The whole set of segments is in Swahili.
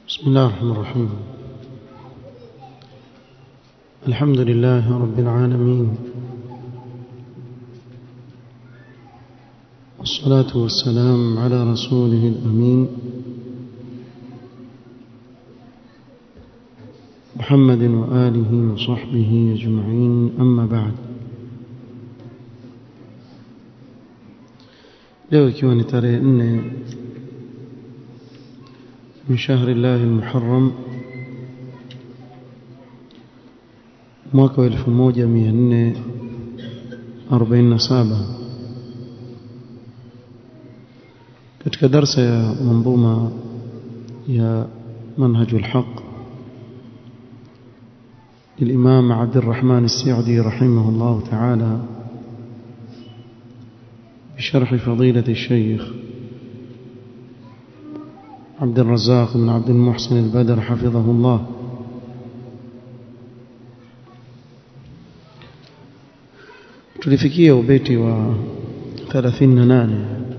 بسم الله الرحمن الرحيم الحمد لله رب العالمين والصلاة والسلام على رسوله الأمين محمد وآله وصحبه أجمعين أما بعد leo ikiwa ni tarehe nne من شهر الله المحرم mwaka wa 1447 katika darsa ya manzuma ya منهج الحق للإمام عبد الرحمن السعدي رحمه الله تعالى بشرح فضيلة الشيخ عبد الرزاق بن عبد المحسن البدر حفظه الله tulifikia ubeti wa 38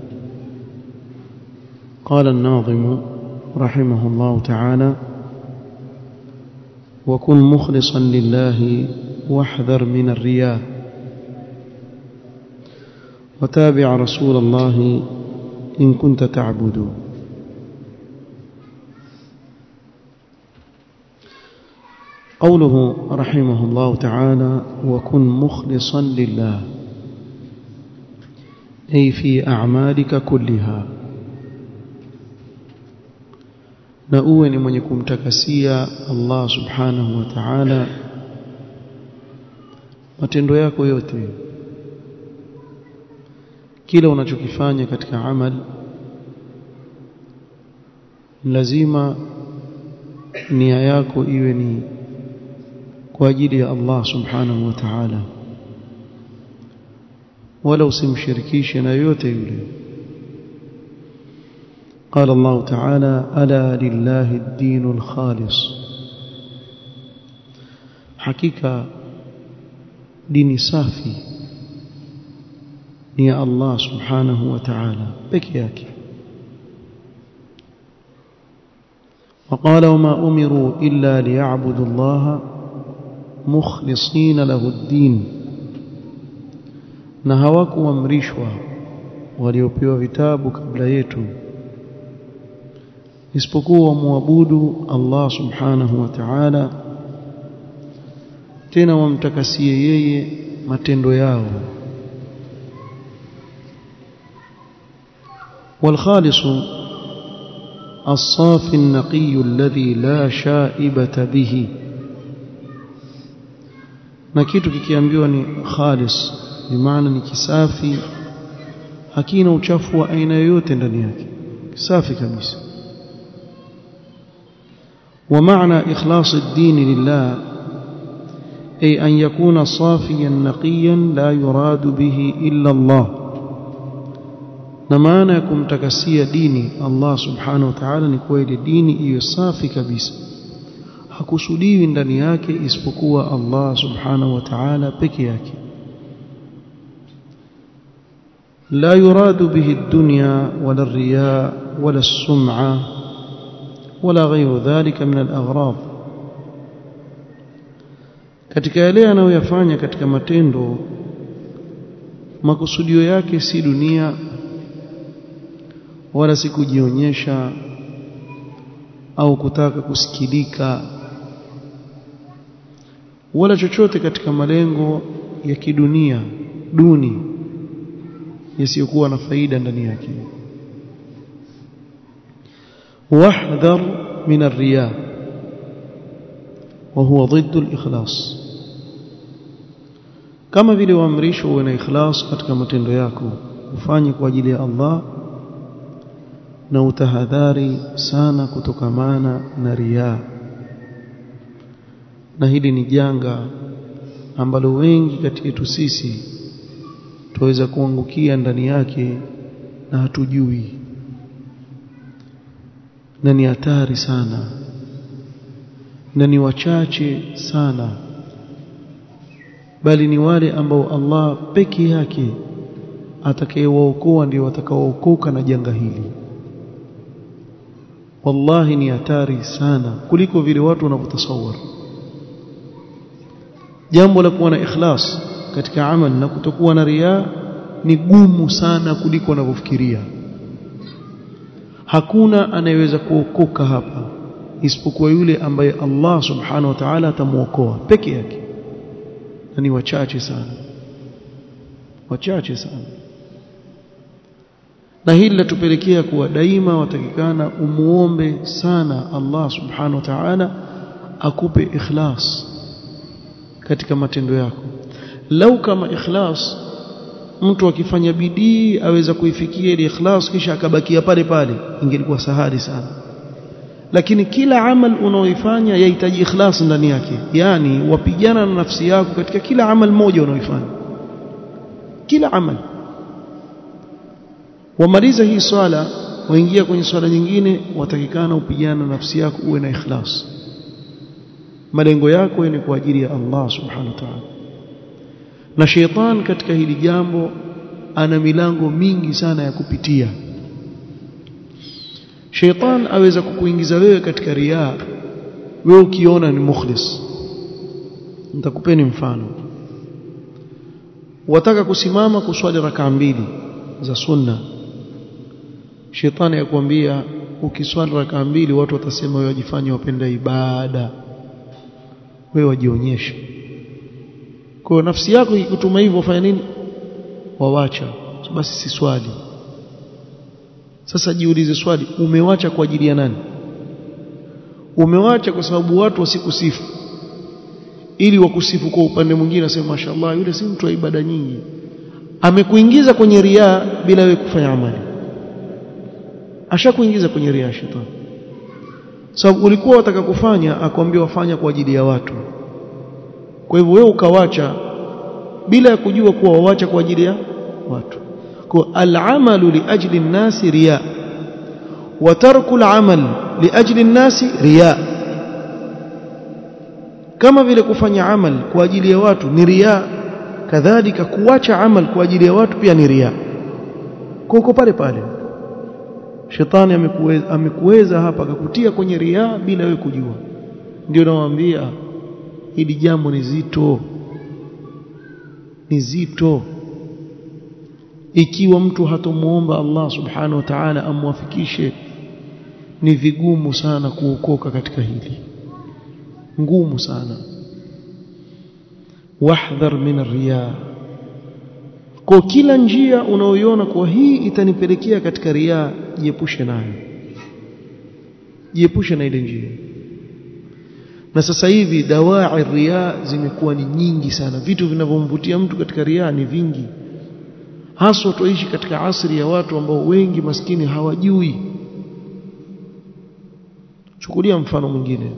قال الناظم رحمه الله تعالى وكن مخلصا لله واحذر من الرياء وتابع رسول الله إن كنت تعبد قوله رحمه الله تعالى وكن مخلصا لله أي في أعمالك كلها na uwe ni mwenye kumtakasia Allah subhanahu wa ta'ala matendo yako yote kila unachokifanya katika amal lazima nia yako iwe ni kwa ajili ya Allah subhanahu wa ta'ala wala usimshirikishe na yote yule قال الله تعالى ألا لله الدين الخالص حقيقة دين صافي يا الله سبحانه وتعالى بكياك وقال وما أمروا إلا ليعبدوا الله مخلصين له الدين na hawakuamrishwa waliopewa vitabu kabla yetu isipokuwa wamwabudu Allah subhanahu wa ta'ala tena wamtakasie yeye matendo yao والخالص الصافي النقي الذي لا شائبة به na kitu kikiambiwa ni khalis bimaana ni kisafi hakina uchafu wa aina yoyote ndani yake safi kabisa ومعنى إخلاص الدين لله أي أن يكون صافيا نقيا لا يراد به إلا الله نمانا يكون تكسي ديني الله سبحانه وتعالى نكويل ديني إيه صافي كبيس hakusudiwi ndani yake isipokuwa Allah subhanahu wa ta'ala peke yake la yuradu bihi ad-dunya wala ar-riya wala as-sum'a wala ghayru dhalika min al-aghrad katika yale anayoyafanya katika matendo makusudio yake si dunia wala si kujionyesha au kutaka kusikilika wala chochote katika malengo ya kidunia duni yasiyokuwa na faida ndani yake wahdhar min ar-riya wa huwa ضد al-ikhlas kama vile waamrishwa uwe na ikhlas katika matendo yako ufanye kwa ajili ya Allah na utahadhari sana kutokamana na riaa na hili ni janga ambalo wengi kati yetu sisi tuweza kuangukia ndani yake na hatujui na ni hatari sana na ni wachache sana bali ni wale ambao Allah peke yake atakayewaokoa ndio watakaookoka na janga hili wallahi ni hatari sana kuliko vile watu wanavyotasawara jambo la kuwa na ikhlas katika amali na kutokuwa na riaa ni gumu sana kuliko wanavyofikiria hakuna anayeweza kuokoka hapa isipokuwa yule ambaye Allah subhanahu wa ta'ala atamuokoa peke yake na ni wachache sana wachache sana na hili latupelekea kuwa daima watakikana umuombe sana Allah subhanahu wa ta'ala akupe ikhlas katika matendo yako lau kama ikhlas mtu akifanya bidii aweza kuifikia ile ikhlas kisha akabakia pale pale ingelikuwa sahali sana lakini kila amal unaoifanya yahitaji ikhlas ndani yake yani wapigana na nafsi yako katika kila amal moja unaoifanya kila amal wamaliza hii swala waingia kwenye swala nyingine watakikana upigana na nafsi yako uwe na ikhlas malengo yako ni kwa ajili ya Allah subhanahu wa ta'ala na sheitan katika hili jambo ana milango mingi sana ya kupitia sheitan aweza kukuingiza wewe katika riaa wewe ukiona ni mukhlis nitakupeni mfano wataka kusimama kuswali raka mbili za sunna shetani yakwambia ukiswali raka mbili watu watasema wewe wajifanya wapenda ibada wewe wajionyeshe kwa nafsi yako ikikutuma hivyo fanya nini wawacha basi si swali sasa jiulize swali umewacha kwa ajili ya nani umewacha kwa sababu watu wasikusifu ili wakusifu kwa upande mwingine asema mashallah yule si mtu wa ibada nyingi amekuingiza kwenye riaa bila wewe kufanya amali ashakuingiza kwenye riaa shetani sababu ulikuwa wataka kufanya akwambia wafanya kwa ajili ya watu kwa hivyo wewe ukawacha bila ya kujua kuwa wawacha kwa ajili ya watu kwa al-amalu li ajli an-nasi riya wa tarku al-amal li ajli an-nasi riya kama vile kufanya amal kwa ajili ya watu ni riya kadhalika kuacha amal kwa ajili ya watu pia ni riya kuko pale pale shetani amekuweza amekuweza hapa akakutia kwenye riya bila wewe kujua ndio nawaambia hili jambo ni zito ni zito ikiwa mtu hatomuomba Allah subhanahu wa ta'ala amwafikishe ni vigumu sana kuokoka katika hili ngumu sana wahdhar min riya kwa kila njia unaoiona kwa hii itanipelekea katika riya jiepushe nayo jiepushe na ile njia na sasa hivi dawai riya zimekuwa ni nyingi sana vitu vinavyomvutia mtu katika riya ni vingi haswa tuishi katika asri ya watu ambao wengi maskini hawajui chukulia mfano mwingine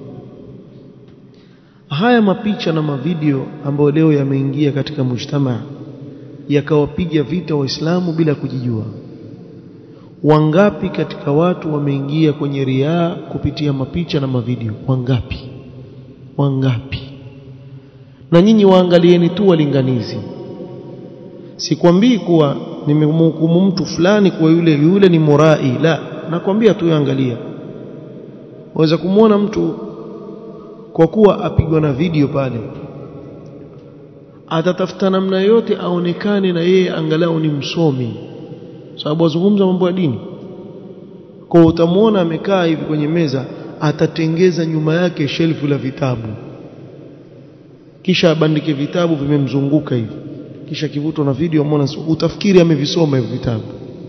haya mapicha na mavideo ambayo leo yameingia katika mujtamaa yakawapiga vita waislamu bila kujijua wangapi katika watu wameingia kwenye riaa kupitia mapicha na mavideo wangapi wangapi na nyinyi waangalieni tu walinganizi sikwambii kuwa nimemhukumu mtu fulani kwa yule yule ni murai la nakwambia tu angalia waweza kumwona mtu kwa kuwa apigwa na video pale atatafuta namna yote aonekane na yeye angalau ni msomi sababu azungumza mambo ya dini kwa utamwona amekaa hivi kwenye meza atatengeza nyuma yake shelfu la vitabu kisha abandike vitabu vimemzunguka hivi kisha kivutwa na video mwana utafikiri amevisoma hivi vitabu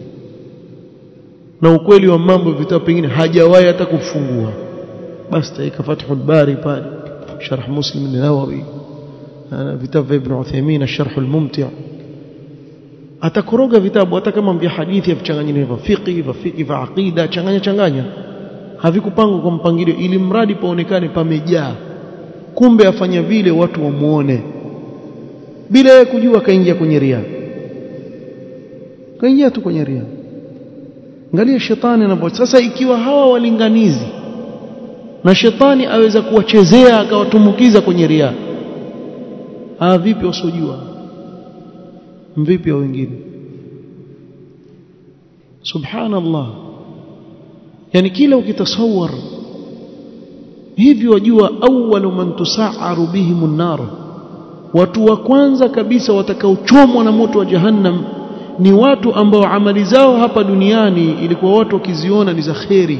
na ukweli wa mambo vitabu pengine hajawahi hata kufungua basi taika Fathul Bari pale sharh Muslim an-Nawawi vitabu vya Ibn Uthaymeen ash-Sharh al-Mumti' atakoroga vitabu hata kama vya hadithi yavichanganyane hivyo fiqh vya fiqh vya aqida changanya changanya havikupangwa kwa mpangilio ili mradi paonekane pamejaa kumbe afanya vile watu wamuone bila yeye kujua kaingia kwenye ria kaingia tu kwenye ria angalia shetani anapo sasa ikiwa hawa walinganizi na shetani aweza kuwachezea akawatumbukiza kwenye ria ah vipi wasiojua vipi wa wengine subhanallah yani kila ukitasawar hivi wajua awwalu man tusaaru bihim an-nar watu wa kwanza kabisa watakaochomwa na moto wa jahannam ni watu ambao amali zao hapa duniani ilikuwa watu wakiziona ni za kheri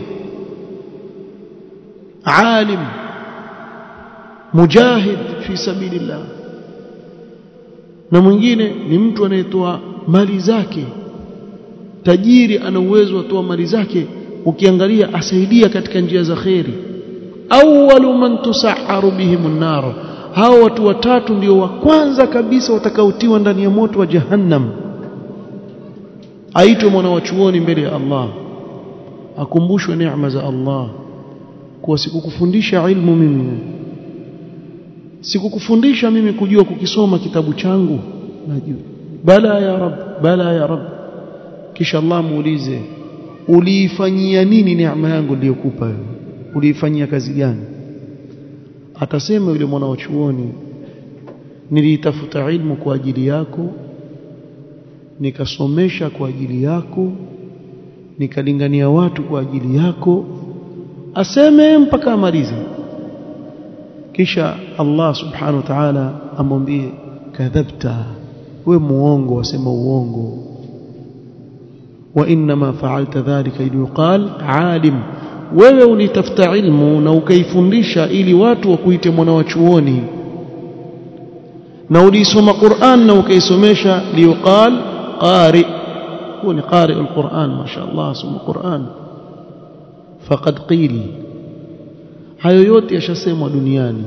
alim mujahid fi sabilillah na mwingine ni mtu anayetoa mali zake tajiri ana uwezo wa toa mali zake ukiangalia asaidia katika njia za kheri awwalu man tusahharu bihim an-nar hao watu watatu ndio wa kwanza kabisa watakaotiwa ndani ya moto wa jahannam aitwe mwana wa chuoni mbele ya Allah akumbushwe neema za Allah kuwa sikukufundisha ilmu mimi sikukufundisha mimi kujua kukisoma kitabu changu najua bala ya rab bala ya rab kisha Allah muulize uliifanyia nini neema yangu niliyokupa wewe uliifanyia kazi gani atasema yule mwana wa chuoni niliitafuta ilmu kwa ajili yako nikasomesha kwa ajili yako nikalingania watu kwa ajili yako aseme mpaka amalize kisha Allah subhanahu wa ta'ala amwambie kadhabta we muongo wasema uongo wa inma fa'alta dhalika liyuqal alim wewe ulitafuta ilmu na ukaifundisha ili watu wakuite mwana wa chuoni na ulisoma Qur'an na ukaisomesha liyuqal qari huwa ni qari alquran mashaallah soma Qur'an faqad qil hayo yote yashasemwa duniani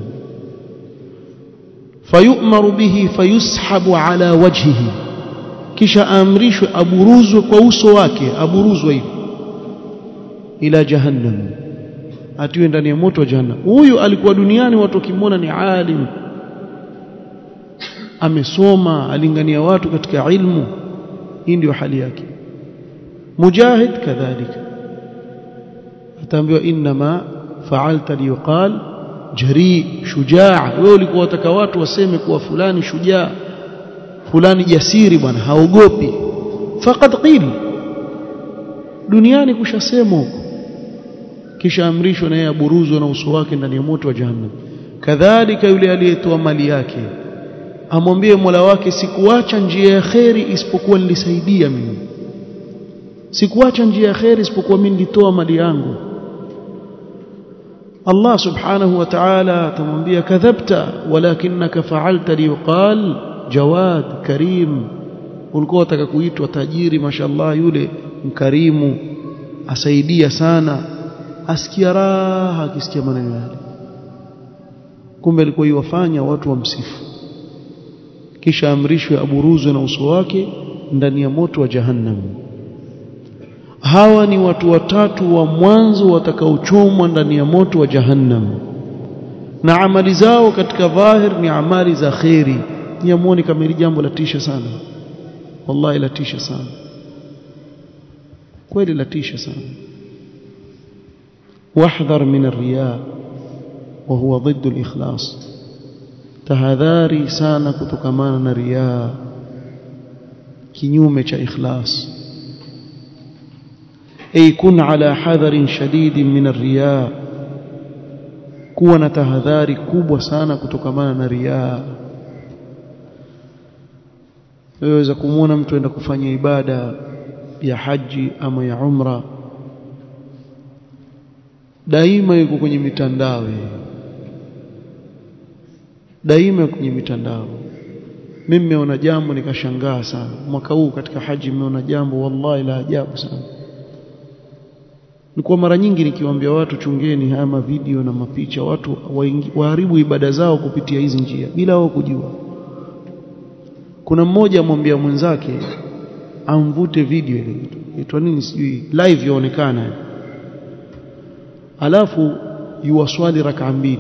fayu'maru bihi fayushabu ala wajhihi kisha amrishwe aburuzwe kwa uso wake aburuzwe hivi ila jahannam atiwe ndani ya moto wa jahannam huyu alikuwa duniani watu wakimwona ni alim amesoma alingania watu katika ilmu hii ndio hali yake mujahid kadhalika ataambiwa inma fa'alta liyuqal jari shujaa wewe ulikuwa wataka watu waseme kuwa fulani shujaa fulani jasiri bwana haogopi faqad qil duniani kushasemwa huko kisha amrishwa na yeye aburuzwe na uso wake ndani ya moto wa jahannam kadhalika yule aliyetoa mali yake amwambie Mola wake sikuacha njia ya kheri isipokuwa nilisaidia mimi sikuacha njia ya kheri isipokuwa mimi nilitoa mali yangu Allah subhanahu wa ta'ala atamwambia kadhabta walakinaka fa'alta liqal jawad karim ulikuwa unataka kuitwa tajiri mashallah yule mkarimu asaidia sana asikia raha akisikia maneno yale kumbe alikuwa iwafanya watu wamsifu kisha amrishwe aburuzwe na uso wake ndani ya moto wa jahannam hawa ni watu watatu wa mwanzo watakaochomwa ndani ya moto wa jahannam na amali zao katika dhahir ni amali za kheri niamwoni kama hili jambo latisha sana wallahi latisha sana kweli latisha sana واحذر من الرياء وهو ضد الإخلاص tahadhari sana kutokamana na riaa kinyume cha ikhlas ay kun ala hadharin shadidin min ar-riya kuwa na tahadhari kubwa sana kutokamana na riaa waweza kumwona mtu aenda kufanya ibada ya haji ama ya umra daima yuko kwenye mitandao daima kwenye mitandao mimi nimeona jambo nikashangaa sana mwaka huu katika haji nimeona jambo wallahi la ajabu sana nilikuwa mara nyingi nikiwaambia watu chungeni haya mavideo na mapicha watu waharibu ibada zao kupitia hizi njia bila wao kujua kuna mmoja amwambia mwenzake amvute video ile itwa nini sijui live yaonekana alafu yuwaswali raka mbili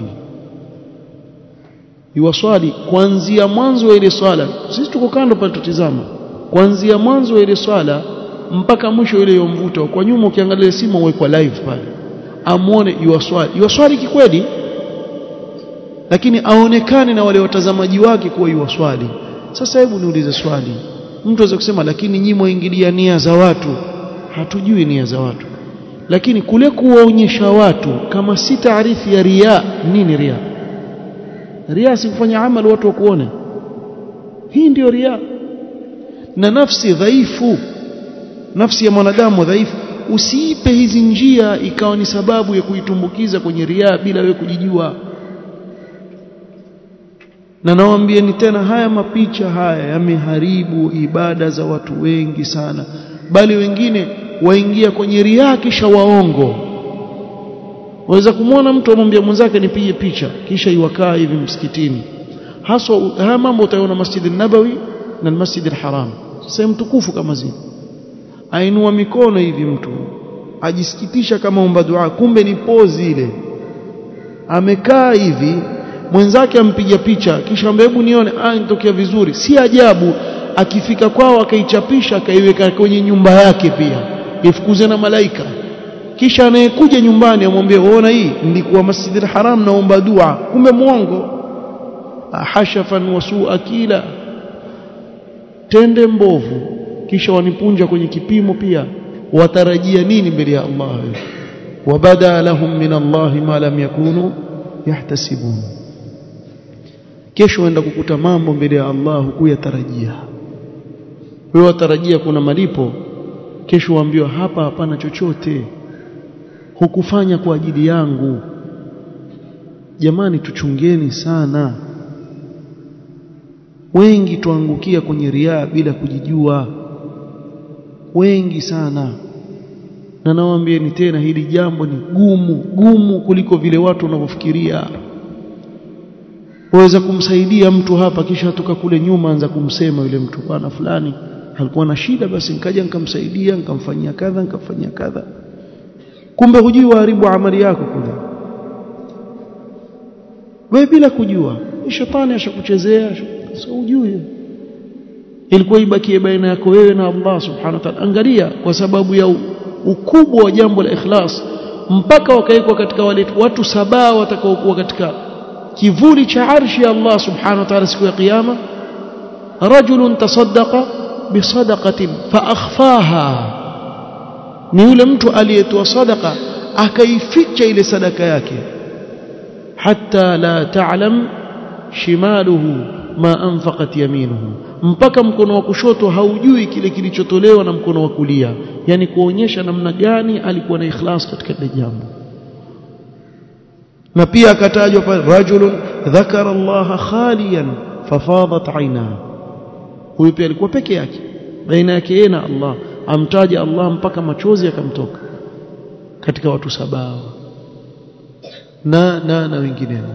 yuwaswali kuanzia mwanzo wa ile swala sisi tuko kando pale tutizama kuanzia mwanzo wa ile swala mpaka mwisho ile yomvuta kwa nyuma ukiangalia simu uwekwa live pale amuone yuwaswali yuwaswali kikweli lakini aonekane na wale watazamaji wake kuwa yuwaswali sasa hebu niulize swali mtu aweza kusema lakini nyinyi mwaingilia nia za watu hatujui nia za watu lakini kule kuwaonyesha watu kama si taarifu ya ria nini ria ria si kufanya amali watu wakuone hii ndiyo ria na nafsi dhaifu nafsi ya mwanadamu dhaifu usiipe hizi njia ikawa ni sababu ya kuitumbukiza kwenye ria bila wewe kujijua na nawaambieni tena haya mapicha haya yameharibu ibada za watu wengi sana bali wengine waingia kwenye ria kisha waongo waweza kumwona mtu amwambia mwenzake nipige picha kisha iwakaa hivi msikitini haswa haya mambo utaona Masjid nabawi na Masjid al-Haram sehemu tukufu kama zile ainua mikono hivi mtu ajisikitisha kama omba dua kumbe ni pozi ile amekaa hivi mwenzake ampiga picha kisha ambaye hebu nione ah nitokea vizuri si ajabu akifika kwao akaichapisha akaiweka kwenye nyumba yake pia ifukuze na malaika kisha anayekuja nyumbani amwambie uona hii nilikuwa Masjid al-Haram naomba dua kumbe muongo hashafan wasu akila tende mbovu kisha wanipunja kwenye kipimo pia watarajia nini mbele ya Allah wabada lahum min Allah ma lam yakunu yahtasibun kesho waenda kukuta mambo mbele ya Allah hukuyatarajia wewe watarajia kuna malipo kesho waambiwa hapa hapana chochote hukufanya kwa ajili yangu jamani tuchungeni sana wengi tuangukia kwenye riaa bila kujijua wengi sana na nawaambieni tena hili jambo ni gumu gumu kuliko vile watu wanavyofikiria waweza kumsaidia mtu hapa kisha toka kule nyuma anza kumsema yule mtu bwana fulani alikuwa na shida basi nikaja nikamsaidia nikamfanyia kadha nikamfanyia kadha kumbe hujui waharibu amali yako kule wewe bila kujua shetani ashakuchezea sio ujui ilikuwa ibakie baina yako wewe na Allah subhanahu wa ta'ala angalia kwa sababu ya ukubwa wa jambo la ikhlas mpaka wakawekwa katika wale watu saba watakaokuwa katika kivuli cha arshi ya Allah subhanahu wa ta'ala siku ya kiyama rajulun tasaddaqa bisadaqatin fa akhfaha ni yule mtu aliyetoa sadaka akaificha ile sadaka yake hatta la ta'lam shimaluhu ma anfaqat yaminuhu mpaka mkono wa kushoto haujui kile kilichotolewa na mkono wa kulia yani kuonyesha namna gani alikuwa na ikhlas katika ile jambo na pia akatajwa pale rajulun dhakara Allah khaliyan fafadat aina huyu pia alikuwa peke yake baina yake yeye na Allah amtaja Allah mpaka machozi yakamtoka katika watu saba na na na wengineo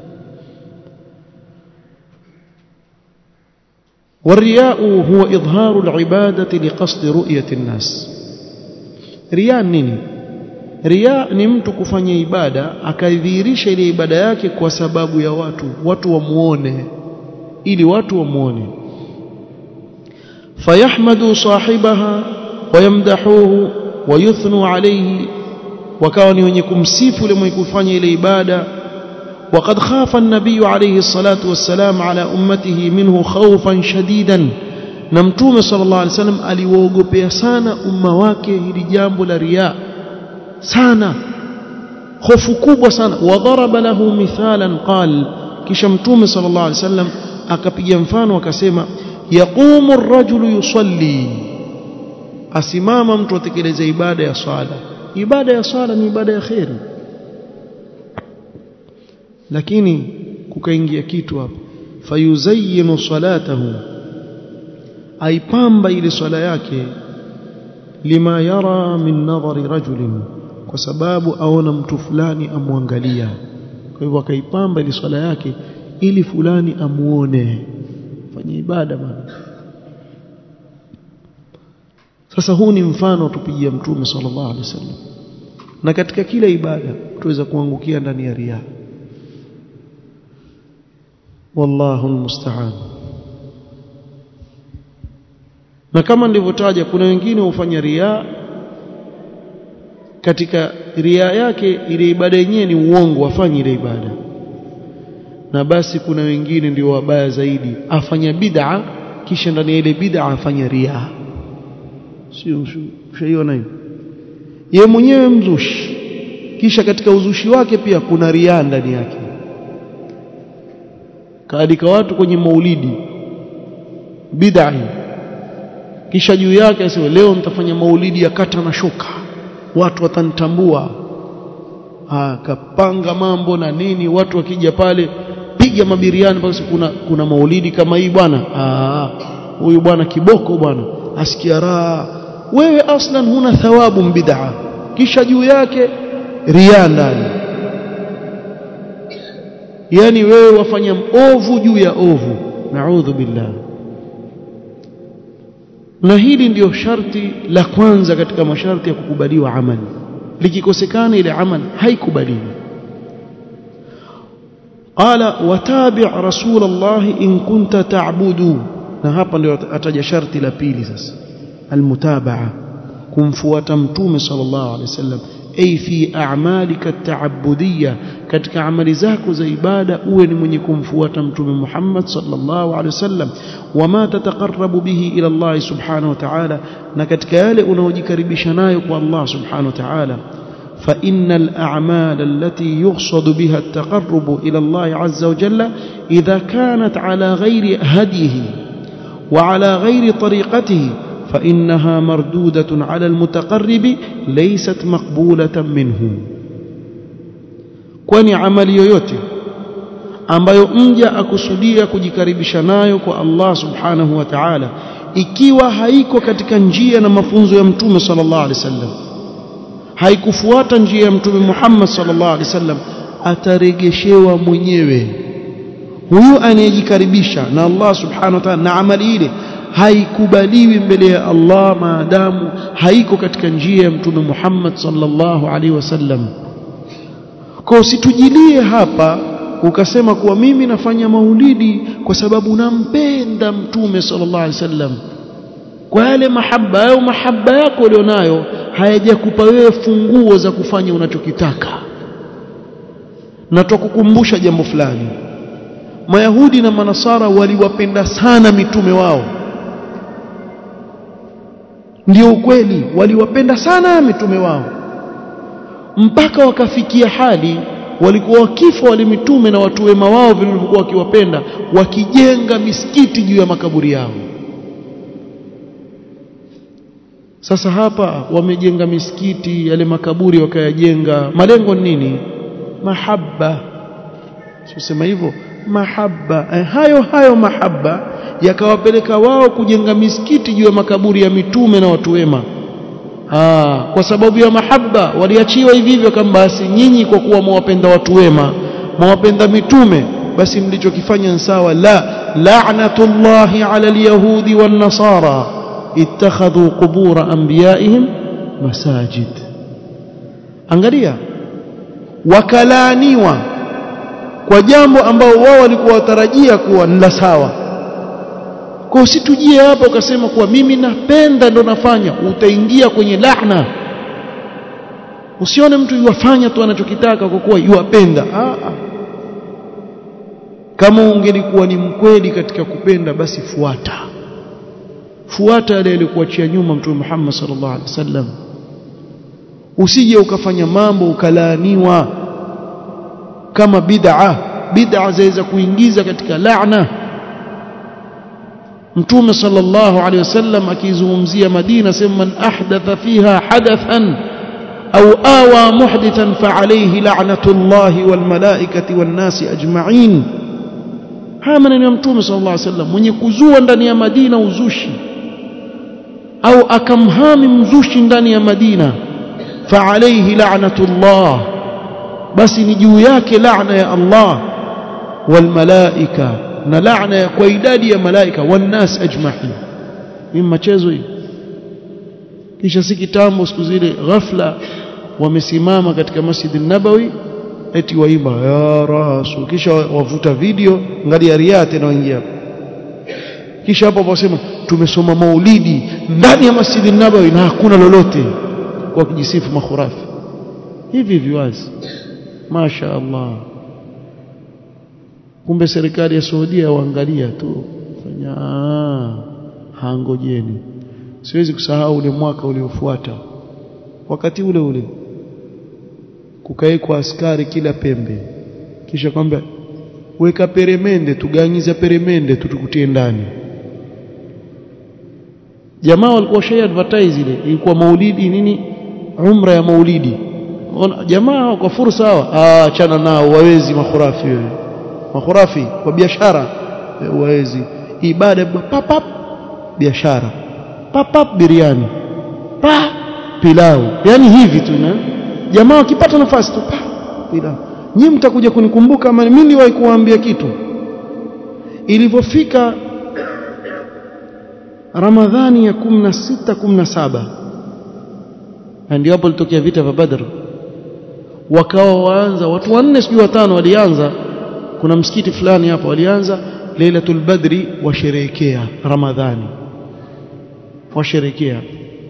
والرياء هو إظهار العبادة لقصد رؤية الناس رياء nini riya ni mtu kufanya ibada akaidhihirisha ile ibada yake kwa sababu ya watu watu wamuone ili watu wamuone fayahmadu sahibaha wayamdahuhu wayuthnu alayhi wakawa ni wenye kumsifu yule mwenye kufanya ile ibada وقد خاف النبي عليه الصلاة والسلام على أمته منه خوفا شديدا نمتوم صلى الله عليه وسلم aliwaogopea sana umma wake hili jambo la riya sana hofu kubwa sana wadharaba lahu mithalan qal kisha mtume صلى الله عليه وسلم akapiga mfano akasema yaqumu ar-rajulu yusalli asimama mtu atekeleza ibada ya swala ibada ya swala ni ibada ya khairi lakini kukaingia kitu hapo fayuzayyinu salatahu aipamba ile swala yake lima yara min nadhari rajulin kwa sababu aona mtu fulani amwangalia kwa hivyo akaipamba ile swala yake ili fulani amuone fanye ibada bana sasa huu ni mfano tupigia mtume sallallahu alaihi wasallam na katika kila ibada tuweza kuangukia ndani ya riaa wallahu almusta'an na kama nilivyotaja kuna wengine hufanya riaa katika riaa yake ile ibada yenyewe ni uongo afanye ile ibada na basi kuna wengine ndio wabaya zaidi afanya bid'a kisha ndani ya ile bid'a afanya riaa sio ushaiona hiyo ye mwenyewe mzushi kisha katika uzushi wake pia kuna riaa ndani yake kaalika watu kwenye maulidi bid'a kisha juu yake asema leo nitafanya maulidi ya kata na shoka watu watanitambua akapanga mambo na nini watu wakija pale piga mabiriani basi kuna kuna maulidi kama hii bwana huyu bwana kiboko bwana asikia raha wewe aslan huna thawabu bid'a kisha juu yake ria ndani yani wewe wafanya ovu juu ya ovu naudhu billah na hili ndiyo sharti la kwanza katika masharti ya kukubaliwa amali likikosekana ile amali haikubaliwi qala watabi' rasul Allah in kunta ta'budu na hapa ndio ataja sharti la pili sasa almutabaa kumfuata mtume sallallahu alaihi wasallam ay fi a'malika at-ta'abbudiyya katika amali zako za ibada uwe ni mwenye kumfuata mtume Muhammad sallallahu alaihi wasallam wama tataqarrabu bihi ila Allah subhanahu wa ta'ala na katika yale unaojikaribisha nayo kwa Allah subhanahu wa ta'ala فإن الأعمال التي يقصد بها التقرب إلى الله عز وجل إذا كانت على غير هديه وعلى غير طريقته فإنها مردودة على المتقرب ليست مقبولة منه kwani amali yoyote ambayo mja akusudia kujikaribisha nayo kwa Allah subhanahu wa ta'ala ikiwa haiko katika njia na mafunzo ya mtume sallallahu alaihi wasallam haikufuata njia ya mtume Muhammad sallallahu alaihi wasallam ataregeshewa mwenyewe huyu anayejikaribisha na Allah subhanahu wa ta'ala na amali ile haikubaliwi mbele ya Allah maadamu haiko katika njia ya mtume Muhammad sallallahu alaihi wasallam kwa usitujilie hapa ukasema kuwa mimi nafanya maulidi kwa sababu nampenda mtume sallallahu alaihi wasallam kwa yale mahaba au mahaba yako ulionayo hayajakupa wewe funguo za kufanya unachokitaka na tukukumbusha jambo fulani Mayahudi na Manasara waliwapenda sana mitume wao ndio ukweli waliwapenda sana mitume wao mpaka wakafikia hali walikuwa wakifa wale mitume na watu wema wao vilivyokuwa wakiwapenda wakijenga misikiti juu ya makaburi yao sasa hapa wamejenga misikiti yale makaburi wakayajenga malengo ni nini mahaba sema hivyo mahaba eh, hayo hayo mahaba yakawapeleka wao kujenga misikiti juu ya makaburi ya mitume na watu wema Aa, kwa sababu ya mahaba waliachiwa hivi hivyo kama basi nyinyi kwa kuwa mwapenda watu wema mwapenda mitume basi mlichokifanya sawa la la'natullahi 'ala al-yahudi wan-nasara ittakhadhu qubur anbiya'ihim masajid angalia wakalaaniwa kwa jambo ambao wao walikuwa watarajia kuwa ni la sawa kwa usitujie hapa ukasema kuwa mimi napenda ndo nafanya utaingia kwenye lahna usione mtu yuwafanya tu anachokitaka kwa kuwa yuwapenda kama ungelikuwa ni mkweli katika kupenda basi fuata fuata yale yalikuachia nyuma mtume Muhammad sallallahu alaihi wasallam usije ukafanya mambo ukalaaniwa kama bid'a bid'a zaweza kuingiza katika laana mtume sallallahu alaihi wasallam akizungumzia Madina sema man ahdatha fiha hadathan au awa muhdithan fa alayhi la'natullahi wal malaikati wan nasi ajma'in haya maneno ya mtume sallallahu alaihi wasallam mwenye kuzua ndani ya Madina uzushi au akamhami mzushi ndani ya Madina fa alayhi la'natullah basi ni juu yake laana ya Allah wal malaika na laana kwa idadi ya malaika wannas ajma'in ni machezo hii kisha si kitambo siku zile ghafla wamesimama katika Masjid nabawi eti waimba ya rasul kisha wavuta video ngali ya ria tena waingia kisha hapo wasema tumesoma maulidi ndani ya Masjid nabawi na hakuna lolote kwa kujisifu makhurafi hivi viwazi masha Allah kumbe serikali ya Saudia waangalia tu fanya hangojeni siwezi kusahau ule mwaka uliofuata wakati ule ule kukaekwa askari kila pembe kisha kwamba weka peremende tuganyiza peremende tutukutie ndani jamaa walikuwa shay advertise ile ilikuwa maulidi nini umra ya maulidi jamaa kwa fursa hawa achana nao wawezi makhurafi wewe makhurafi kwa biashara wawezi ibada papap biashara papap biriani pa pilau yani hivi tu na jamaa wakipata nafasi tu pa pilau nyinyi mtakuja kunikumbuka ama mimi niliwahi kuwaambia kitu ilivyofika Ramadhani ya 16 17 ndio hapo litokea vita vya Badr wakawa waanza watu wanne sijui watano walianza kuna msikiti fulani hapo walianza Lailatul Badri washerehekea Ramadhani washerehekea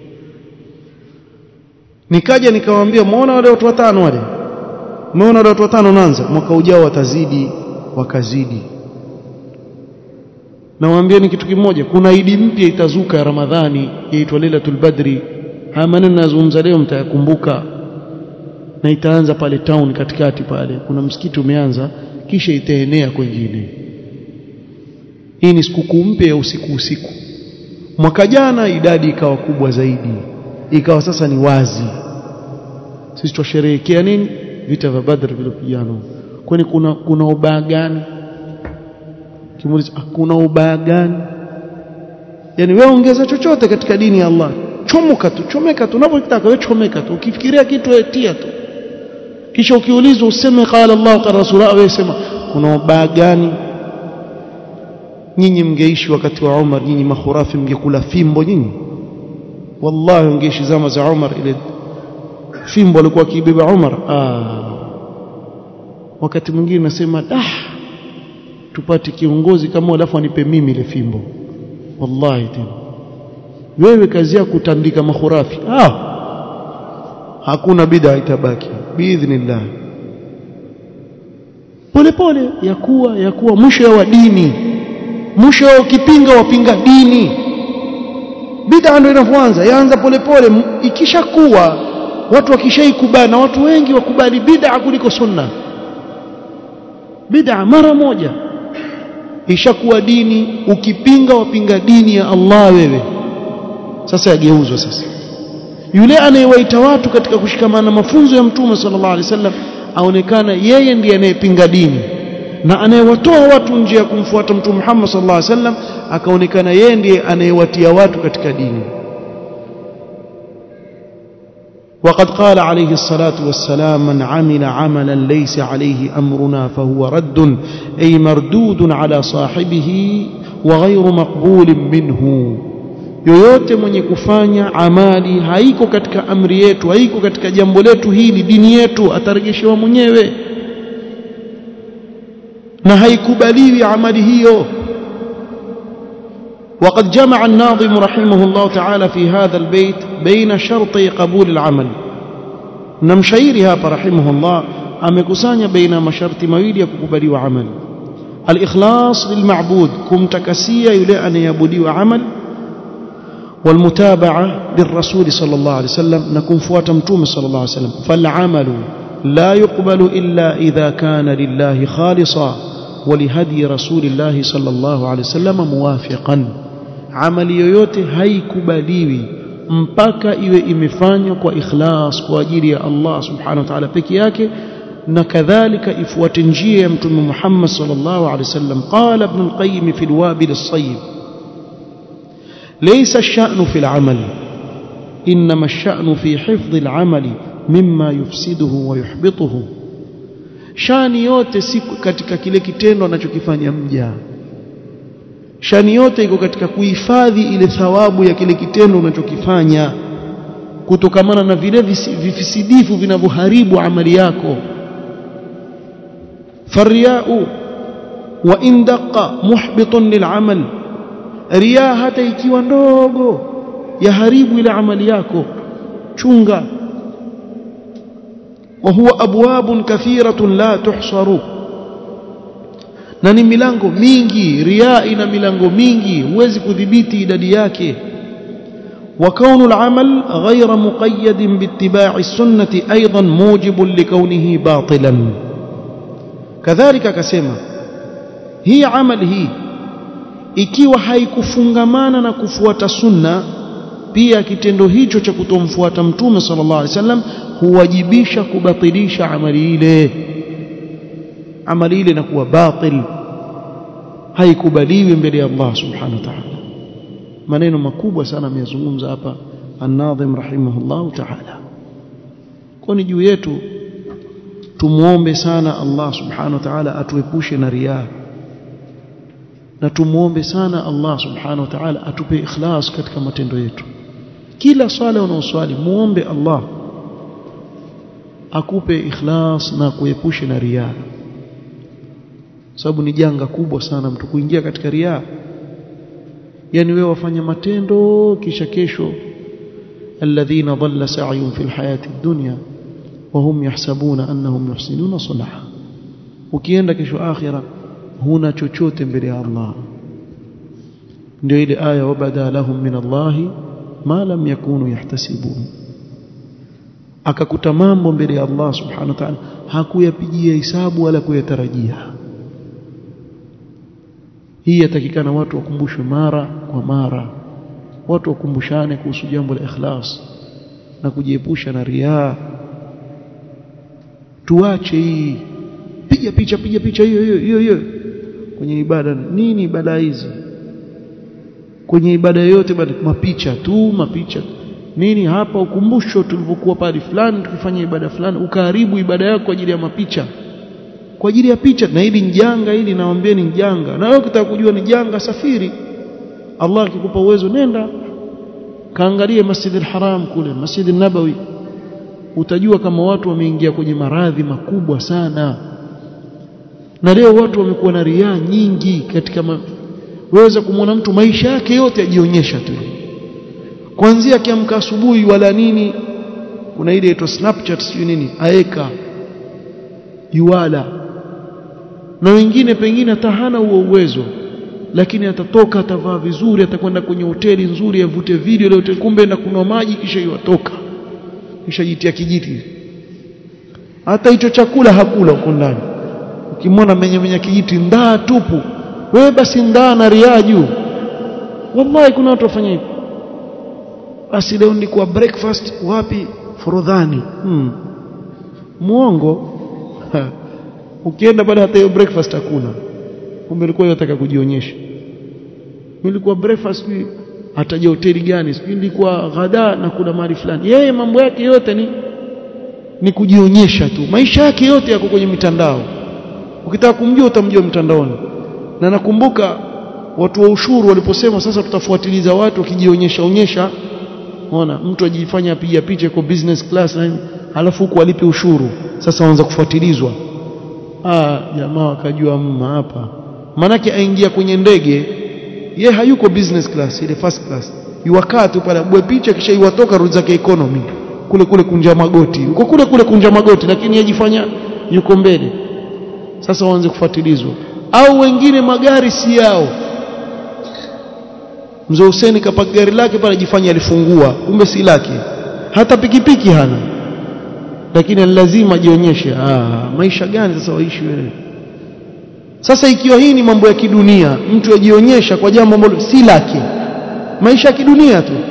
nikaja nikawaambia muona wale watu watano wale muona wale watu watano naanza mwaka ujao watazidi wakazidi nawaambieni kitu kimoja kuna idi mpya itazuka ya Ramadhani yaitwa Lailatul Badri haya maneno nazungumza leo mtayakumbuka na itaanza pale town katikati pale kuna msikiti umeanza kisha itaenea kwingine hii ni sikukuu mpya ya usiku usiku mwaka jana idadi ikawa kubwa zaidi ikawa sasa ni wazi sisi twasherehekea nini vita vya Badr vilipigana kwani kuna kuna ubaya gani kimuuliza kuna ubaya gani yani wewe ongeza chochote katika dini ya Allah chomoka tu chomeka tu unavyotaka wewe chomeka tu ukifikiria kitu etia tu kisha ukiulizwa useme qala Allah qala rasulullah wewe sema kuna ubaya gani nyinyi mngeishi wakati wa Umar nyinyi makhurafi mngekula fimbo nyinyi wallahi ungeishi zama za Umar ile fimbo alikuwa akibeba Umar ah wakati mwingine nasema dah tupate kiongozi kama alafu anipe mimi ile fimbo wallahi tena wewe kazi yako kutandika makhurafi ah hakuna bid'a itabaki biidhnillah pole pole yakuwa yakuwa mwisho wa dini mwisho ukipinga wapinga dini bid'a ndio inapoanza yaanza pole pole ikishakuwa watu wakishaikubali na watu wengi wakubali bid'a kuliko sunna bid'a mara moja ishakuwa dini ukipinga wapinga dini ya Allah wewe sasa yageuzwa sasa yule anayewaita watu katika kushikamana na mafunzo ya mtume sallallahu alaihi wasallam aonekana yeye ndiye anayepinga dini na anayewatoa watu nje ya kumfuata mtume Muhammad sallallahu alaihi wasallam akaonekana yeye ndiye anayewatia watu katika dini وقد قال عليه الصلاة والسلام من عمل عملا ليس عليه أمرنا فهو رد أي مردود على صاحبه وغير مقبول منه yoyote mwenye kufanya amali haiko katika amri yetu haiko katika jambo letu hili dini yetu atarejeshewa mwenyewe na haikubaliwi amali hiyo وقد جمع الناظم رحمه الله تعالى في هذا البيت بين شرطي قبول العمل نمشيرها رحمه الله amekusanya baina masharti mawili ya kukubaliwa amali al-ikhlas lilma'bud kumtakasia yule anayeabudiwa amal والمتابعة للرسول صلى الله عليه وسلم نكون فوات متوم صلى الله عليه وسلم فالعمل لا يقبل إلا إذا كان لله خالصا ولهدي رسول الله صلى الله عليه وسلم موافقا عمل yoyote haikubaliwi mpaka iwe imefanywa kwa ikhlas kwa ajili ya Allah subhanahu wa ta'ala peke yake na kadhalika ifuate njia ya mtume Muhammad sallallahu alaihi wasallam qala ibn al-qayyim fi al-wabil as-sayyib ليس الشأن في العمل إنما الشأن في حفظ العمل مما يفسده ويحبطه shani yote si katika kile kitendo anachokifanya mja shani yote iko katika kuhifadhi ile thawabu ya kile kitendo unachokifanya kutokamana na vile vifisidifu vinavyoharibu amali yako fariyau wa in daqa muhbitun lil'amal riya hata ikiwa ndogo yaharibu ile amali yako chunga وهو أبواب كثيرة لا تحصر na ni milango mingi ria ina milango mingi huwezi kudhibiti idadi yake وكون العمل غير مقيد باتباع السنة أيضا موجب لكونه باطلا كذلك كسيما هي عمل هي ikiwa haikufungamana na kufuata sunna pia kitendo hicho cha kutomfuata mtume sallallahu alaihi wasallam huwajibisha kubatilisha amali ile amali ile inakuwa batil haikubaliwi mbele ya Allah subhanahu wa ta'ala maneno makubwa sana ameyazungumza hapa an-nadhim rahimahullah ta'ala kwani juu yetu tumuombe sana Allah subhanahu wa ta'ala atuepushe na riaa na tumuombe sana Allah subhanahu wa ta'ala atupe ikhlas katika matendo yetu kila swala unaoswali muombe Allah akupe ikhlas na kuepushe na riaa sababu ni janga kubwa sana mtu kuingia katika riaa yani wewe wafanya matendo kisha kesho alladhina dhalla sa'yun fil hayati dunya wa hum yahsabuna annahum yuhsinuna sun'a ukienda kesho akhira huna chochote mbele ya Allah ndio ile aya wabada lahum min Allah ma lam yakunu yahtasibun akakuta mambo mbele ya Allah subhanahu wa ta'ala hakuyapigia hisabu wala kuyatarajia hii yatakikana watu wakumbushwe mara kwa mara watu wakumbushane kuhusu jambo la ikhlas na kujiepusha na riaa tuache hii piga picha piga picha hiyo hiyo hiyo hiyo kwenye ibada nini ibada hizi kwenye ibada yote bali mapicha tu mapicha nini hapa ukumbusho tulivyokuwa pale fulani tukifanya ibada fulani ukaharibu ibada yako kwa ajili ya mapicha kwa ajili ya picha na hili ni janga hili nawaambia ni janga na wewe ukitaka kujua ni janga safiri Allah akikupa uwezo nenda kaangalie Masjid al-Haram kule Masjid al-Nabawi utajua kama watu wameingia kwenye maradhi makubwa sana na leo watu wamekuwa na riaa nyingi katika ma... waweza kumwona mtu maisha yake yote ajionyesha tu kuanzia akiamka asubuhi wala nini kuna ile inaitwa Snapchat sio nini aeka yuwala na wengine pengine hata hana huo uwezo lakini atatoka atavaa vizuri atakwenda kwenye hoteli nzuri avute video ile hoteli kumbe na kunywa maji kisha iwatoka kisha jitia kijiti hata hicho chakula hakula huko ndani ukimwona menye menye kijiti ndaa tupu wewe basi ndaa na riaa juu wallahi kuna watu wafanya hivyo basi leo nilikuwa breakfast wapi forodhani hmm. muongo ukienda pale hata hiyo breakfast hakuna kumbe ilikuwa yataka kujionyesha nilikuwa breakfast ataja hoteli gani sijui nilikuwa ghada na kuna mahali fulani yeye mambo yake yote ni ni kujionyesha tu maisha yake yote yako kwenye mitandao ukitaka kumjua utamjua mtandaoni na nakumbuka watu wa ushuru waliposema sasa tutafuatiliza watu wakijionyesha onyesha ona mtu ajifanya apiga picha kwa business class na halafu huku alipe ushuru sasa waanza kufuatilizwa ah jamaa wakajua mma hapa manake aingia kwenye ndege ye hayuko business class ile first class yuwakaa tu pale abue picha kisha iwatoka rudi zake economy kule kule kunja magoti uko kule kule kunja magoti lakini yajifanya yuko mbele sasa waanze kufuatilizwa au wengine magari si yao mzee Hussein kapaka gari lake pale jifanya alifungua kumbe si lake hata pikipiki hana lakini lazima ajionyeshe ah maisha gani sasa waishi wewe sasa ikiwa hii ni mambo ya kidunia mtu ajionyesha kwa jambo ambalo si lake maisha ya kidunia tu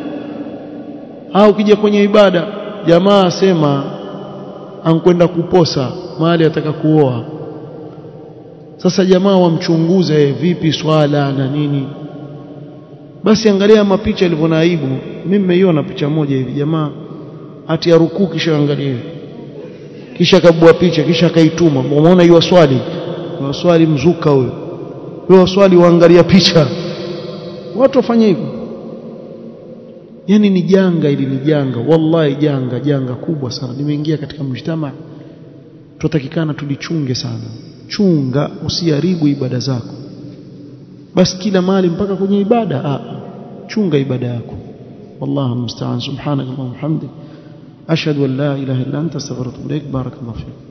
au ukija kwenye ibada jamaa asema ankwenda kuposa mahali ataka kuoa sasa jamaa wamchunguze vipi swala na nini basi angalia mapicha ilivyo na aibu mimi nimeiona picha moja hivi jamaa ati ya rukuu kisha angalia kisha akabua picha kisha akaituma umeona hiyo swali hiyo swali mzuka huyo hiyo swali waangalia picha watu wafanye hivyo yani ni janga ili ni janga wallahi janga janga kubwa sana limeingia katika mjtama tutatakikana tulichunge sana chunga usiharibu ibada zako basi kila mali mpaka kwenye ibada ah chunga ibada yako wallahu musta'an subhanaka wa bihamdik ashhadu an la ilaha illa anta astaghfiruka wa atubu ilaik barakallahu fik